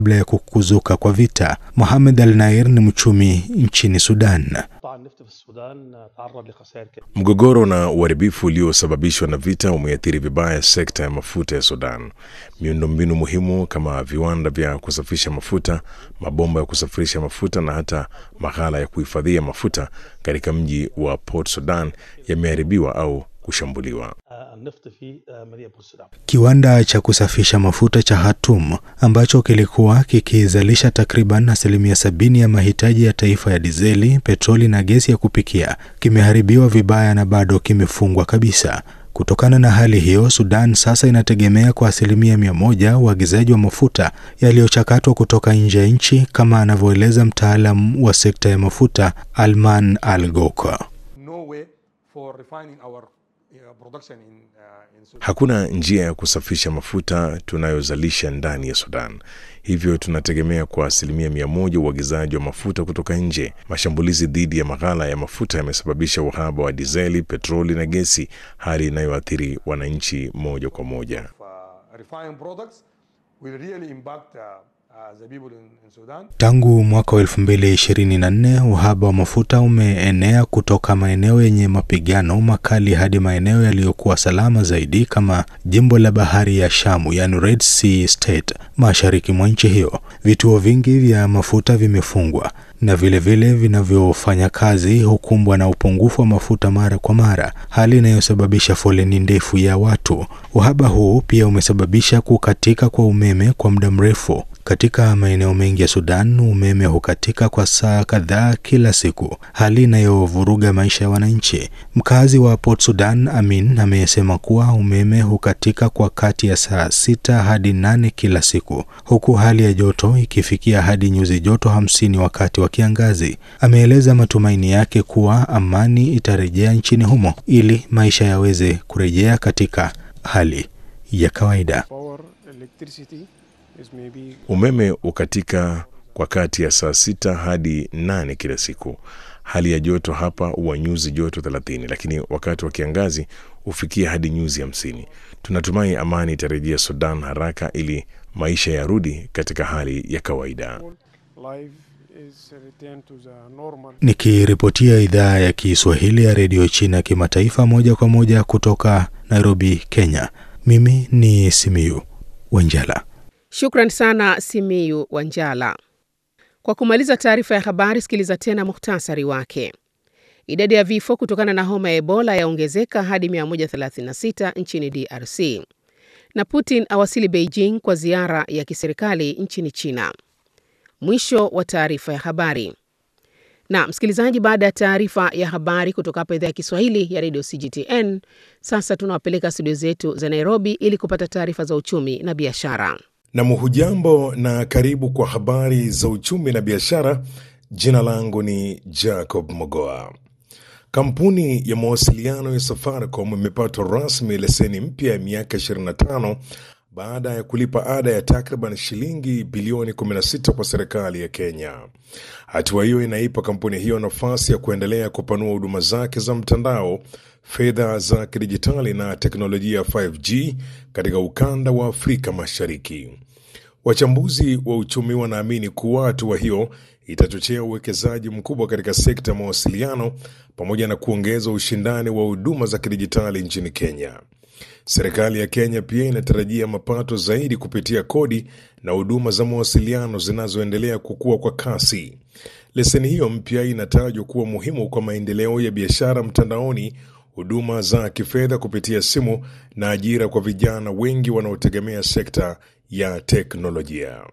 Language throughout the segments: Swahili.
kabla ya kukuzuka kwa vita. Mohamed Al Nair ni mchumi nchini Sudan. Mgogoro na uharibifu uliosababishwa na vita umeathiri vibaya sekta ya mafuta ya Sudan. Miundombinu muhimu kama viwanda vya kusafisha mafuta, mabomba ya kusafirisha mafuta na hata maghala ya kuhifadhia mafuta katika mji wa Port Sudan yameharibiwa au kushambuliwa. Kiwanda cha kusafisha mafuta cha Hatum ambacho kilikuwa kikizalisha takriban asilimia sabini ya mahitaji ya taifa ya dizeli, petroli na gesi ya kupikia kimeharibiwa vibaya na bado kimefungwa kabisa. Kutokana na hali hiyo, Sudan sasa inategemea kwa asilimia mia moja uagizaji wa mafuta yaliyochakatwa kutoka nje ya nchi, kama anavyoeleza mtaalam wa sekta ya mafuta Alman Al Goka. Hakuna njia ya kusafisha mafuta tunayozalisha ndani ya Sudan, hivyo tunategemea kwa asilimia mia moja uagizaji wa mafuta kutoka nje. Mashambulizi dhidi ya maghala ya mafuta yamesababisha uhaba wa dizeli, petroli na gesi, hali inayoathiri wananchi moja kwa moja. Tangu mwaka wa 2024 uhaba wa mafuta umeenea kutoka maeneo yenye mapigano makali hadi maeneo yaliyokuwa salama zaidi kama jimbo la bahari ya Shamu, yani Red Sea State, mashariki mwa nchi hiyo. Vituo vingi vya mafuta vimefungwa na vilevile vinavyofanya kazi hukumbwa na upungufu wa mafuta mara kwa mara, hali inayosababisha foleni ndefu ya watu. Uhaba huu pia umesababisha kukatika kwa umeme kwa muda mrefu. Katika maeneo mengi ya Sudan umeme hukatika kwa saa kadhaa kila siku, hali inayovuruga maisha ya wananchi. Mkazi wa Port Sudan Amin amesema kuwa umeme hukatika kwa kati ya saa sita hadi nane kila siku, huku hali ya joto ikifikia hadi nyuzi joto hamsini wakati wa kiangazi. Ameeleza matumaini yake kuwa amani itarejea nchini humo ili maisha yaweze kurejea katika hali ya kawaida. Umeme ukatika kwa kati ya saa sita hadi nane kila siku. Hali ya joto hapa huwa nyuzi joto thelathini, lakini wakati wa kiangazi hufikia hadi nyuzi hamsini. Tunatumai amani itarejea Sudan haraka ili maisha yarudi katika hali ya kawaida. Nikiripotia idhaa ya Kiswahili ya redio China kimataifa moja kwa moja kutoka Nairobi, Kenya, mimi ni Simiyu Wanjala. Shukran sana Simiyu Wanjala. Kwa kumaliza taarifa ya habari, sikiliza tena muhtasari wake. Idadi ya vifo kutokana na homa ya Ebola yaongezeka hadi 136 nchini DRC, na Putin awasili Beijing kwa ziara ya kiserikali nchini China. Mwisho wa taarifa ya habari. Na msikilizaji, baada ya taarifa ya habari kutoka hapa idhaa ya Kiswahili ya redio CGTN, sasa tunawapeleka studio zetu za Nairobi ili kupata taarifa za uchumi na biashara. Nam, hujambo na karibu kwa habari za uchumi na biashara. Jina langu ni Jacob Mogoa. Kampuni ya mawasiliano ya Safaricom imepata rasmi leseni mpya ya miaka 25 baada ya kulipa ada ya takriban shilingi bilioni 16 kwa serikali ya Kenya. Hatua hiyo inaipa kampuni hiyo nafasi ya kuendelea kupanua huduma zake za mtandao, fedha za kidijitali na teknolojia ya 5G katika ukanda wa Afrika Mashariki. Wachambuzi wa uchumi wanaamini kuwa hatua hiyo itachochea uwekezaji mkubwa katika sekta ya mawasiliano pamoja na kuongeza ushindani wa huduma za kidijitali nchini Kenya. Serikali ya Kenya pia inatarajia mapato zaidi kupitia kodi na huduma za mawasiliano zinazoendelea kukua kwa kasi. Leseni hiyo mpya inatajwa kuwa muhimu kwa maendeleo ya biashara mtandaoni, huduma za kifedha kupitia simu na ajira kwa vijana wengi wanaotegemea sekta ya teknolojia.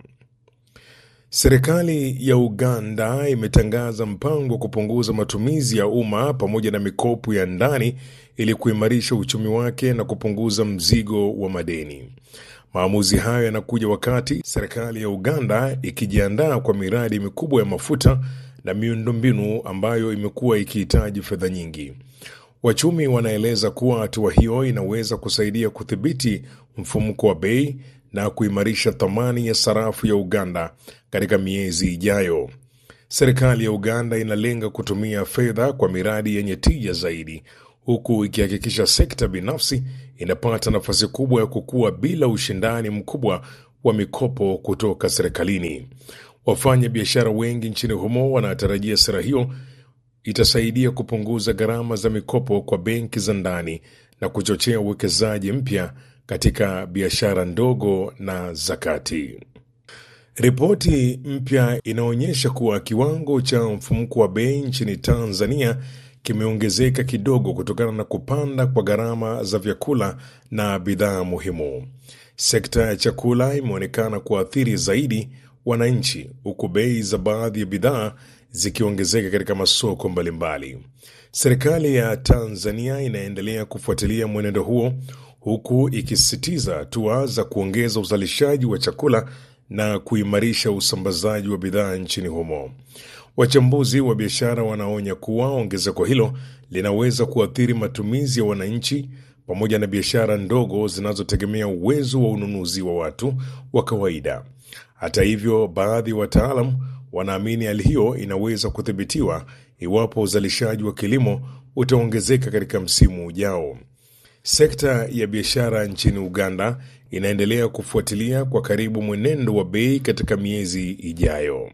Serikali ya Uganda imetangaza mpango wa kupunguza matumizi ya umma pamoja na mikopo ya ndani ili kuimarisha uchumi wake na kupunguza mzigo wa madeni. Maamuzi hayo yanakuja wakati serikali ya Uganda ikijiandaa kwa miradi mikubwa ya mafuta na miundombinu ambayo imekuwa ikihitaji fedha nyingi. Wachumi wanaeleza kuwa hatua hiyo inaweza kusaidia kudhibiti mfumuko wa bei na kuimarisha thamani ya sarafu ya Uganda katika miezi ijayo. Serikali ya Uganda inalenga kutumia fedha kwa miradi yenye tija zaidi, huku ikihakikisha sekta binafsi inapata nafasi kubwa ya kukua bila ushindani mkubwa wa mikopo kutoka serikalini. Wafanya biashara wengi nchini humo wanatarajia sera hiyo itasaidia kupunguza gharama za mikopo kwa benki za ndani na kuchochea uwekezaji mpya katika biashara ndogo na za kati. Ripoti mpya inaonyesha kuwa kiwango cha mfumuko wa bei nchini Tanzania kimeongezeka kidogo kutokana na kupanda kwa gharama za vyakula na bidhaa muhimu. Sekta ya chakula imeonekana kuathiri zaidi wananchi, huku bei za baadhi ya bidhaa zikiongezeka katika masoko mbalimbali. Serikali ya Tanzania inaendelea kufuatilia mwenendo huo huku ikisisitiza hatua za kuongeza uzalishaji wa chakula na kuimarisha usambazaji wa bidhaa nchini humo. Wachambuzi wa biashara wanaonya kuwa ongezeko hilo linaweza kuathiri matumizi ya wananchi pamoja na biashara ndogo zinazotegemea uwezo wa ununuzi wa watu wa kawaida. Hata hivyo, baadhi ya wataalam wanaamini hali hiyo inaweza kudhibitiwa iwapo uzalishaji wa kilimo utaongezeka katika msimu ujao. Sekta ya biashara nchini Uganda inaendelea kufuatilia kwa karibu mwenendo wa bei katika miezi ijayo.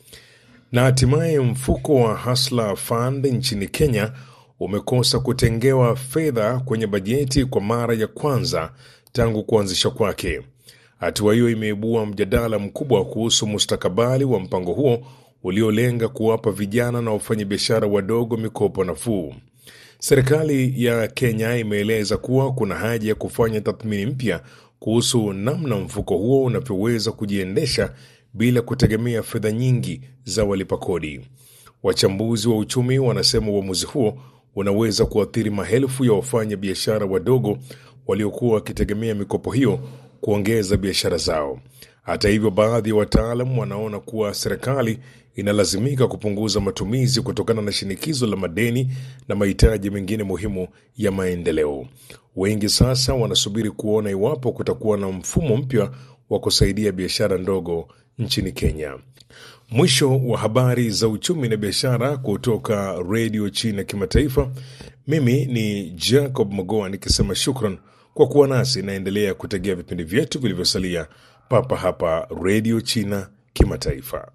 Na hatimaye mfuko wa Hustler Fund nchini Kenya umekosa kutengewa fedha kwenye bajeti kwa mara ya kwanza tangu kuanzishwa kwake. Hatua hiyo imeibua mjadala mkubwa kuhusu mustakabali wa mpango huo uliolenga kuwapa vijana na wafanyabiashara wadogo mikopo nafuu. Serikali ya Kenya imeeleza kuwa kuna haja ya kufanya tathmini mpya kuhusu namna mfuko huo unavyoweza kujiendesha bila kutegemea fedha nyingi za walipa kodi. Wachambuzi wa uchumi wanasema uamuzi huo unaweza kuathiri maelfu ya wafanya biashara wadogo waliokuwa wakitegemea mikopo hiyo kuongeza biashara zao. Hata hivyo, baadhi ya wataalam wanaona kuwa serikali inalazimika kupunguza matumizi kutokana na shinikizo la madeni na mahitaji mengine muhimu ya maendeleo. Wengi sasa wanasubiri kuona iwapo kutakuwa na mfumo mpya wa kusaidia biashara ndogo nchini Kenya. Mwisho wa habari za uchumi na biashara kutoka Redio China Kimataifa. Mimi ni Jacob Mogoa nikisema shukran kwa kuwa nasi. Naendelea kutegea vipindi vyetu vilivyosalia papa hapa Redio China Kimataifa.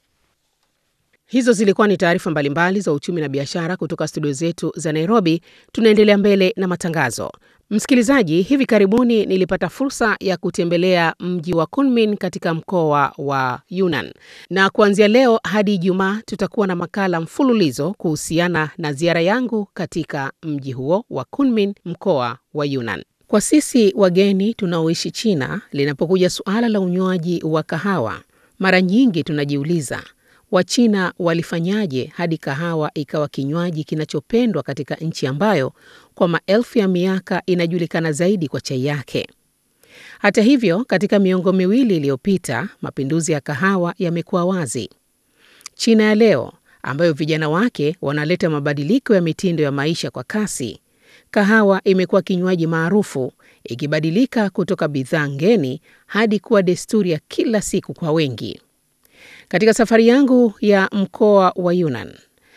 Hizo zilikuwa ni taarifa mbalimbali za uchumi na biashara kutoka studio zetu za Nairobi. Tunaendelea mbele na matangazo. Msikilizaji, hivi karibuni nilipata fursa ya kutembelea mji wa Kunmin katika mkoa wa Yunnan, na kuanzia leo hadi Ijumaa tutakuwa na makala mfululizo kuhusiana na ziara yangu katika mji huo wa Kunmin, mkoa wa Yunnan. Kwa sisi wageni tunaoishi China, linapokuja suala la unywaji wa kahawa, mara nyingi tunajiuliza Wachina walifanyaje hadi kahawa ikawa kinywaji kinachopendwa katika nchi ambayo kwa maelfu ya miaka inajulikana zaidi kwa chai yake. Hata hivyo, katika miongo miwili iliyopita, mapinduzi ya kahawa yamekuwa wazi. China ya leo ambayo vijana wake wanaleta mabadiliko ya mitindo ya maisha kwa kasi, kahawa imekuwa kinywaji maarufu, ikibadilika kutoka bidhaa ngeni hadi kuwa desturi ya kila siku kwa wengi. Katika safari yangu ya mkoa wa Yunnan,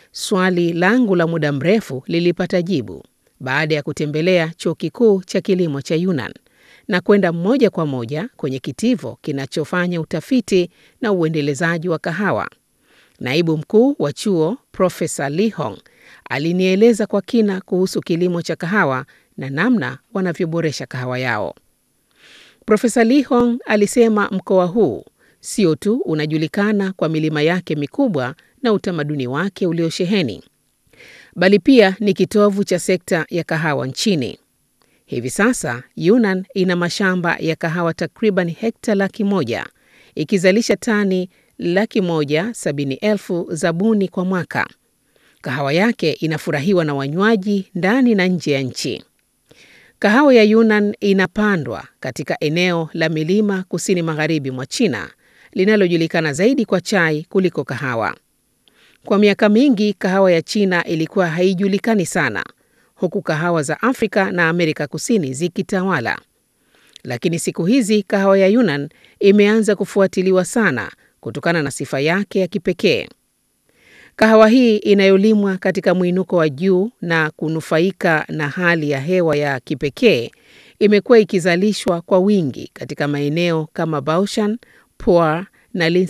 swali langu la muda mrefu lilipata jibu baada ya kutembelea chuo kikuu cha kilimo cha Yunnan na kwenda moja kwa moja kwenye kitivo kinachofanya utafiti na uendelezaji wa kahawa. Naibu mkuu wa chuo Profesa Li Hong alinieleza kwa kina kuhusu kilimo cha kahawa na namna wanavyoboresha kahawa yao. Profesa Li Hong alisema mkoa huu sio tu unajulikana kwa milima yake mikubwa na utamaduni wake uliosheheni, bali pia ni kitovu cha sekta ya kahawa nchini. Hivi sasa Yunnan ina mashamba ya kahawa takriban hekta laki moja ikizalisha tani laki moja sabini elfu za buni kwa mwaka. Kahawa yake inafurahiwa na wanywaji ndani na nje ya nchi. Kahawa ya Yunnan inapandwa katika eneo la milima kusini magharibi mwa China linalojulikana zaidi kwa chai kuliko kahawa. Kwa miaka mingi kahawa ya China ilikuwa haijulikani sana, huku kahawa za Afrika na Amerika Kusini zikitawala. Lakini siku hizi kahawa ya Yunnan imeanza kufuatiliwa sana kutokana na sifa yake ya kipekee. Kahawa hii inayolimwa katika mwinuko wa juu na kunufaika na hali ya hewa ya kipekee imekuwa ikizalishwa kwa wingi katika maeneo kama Baoshan, Puar na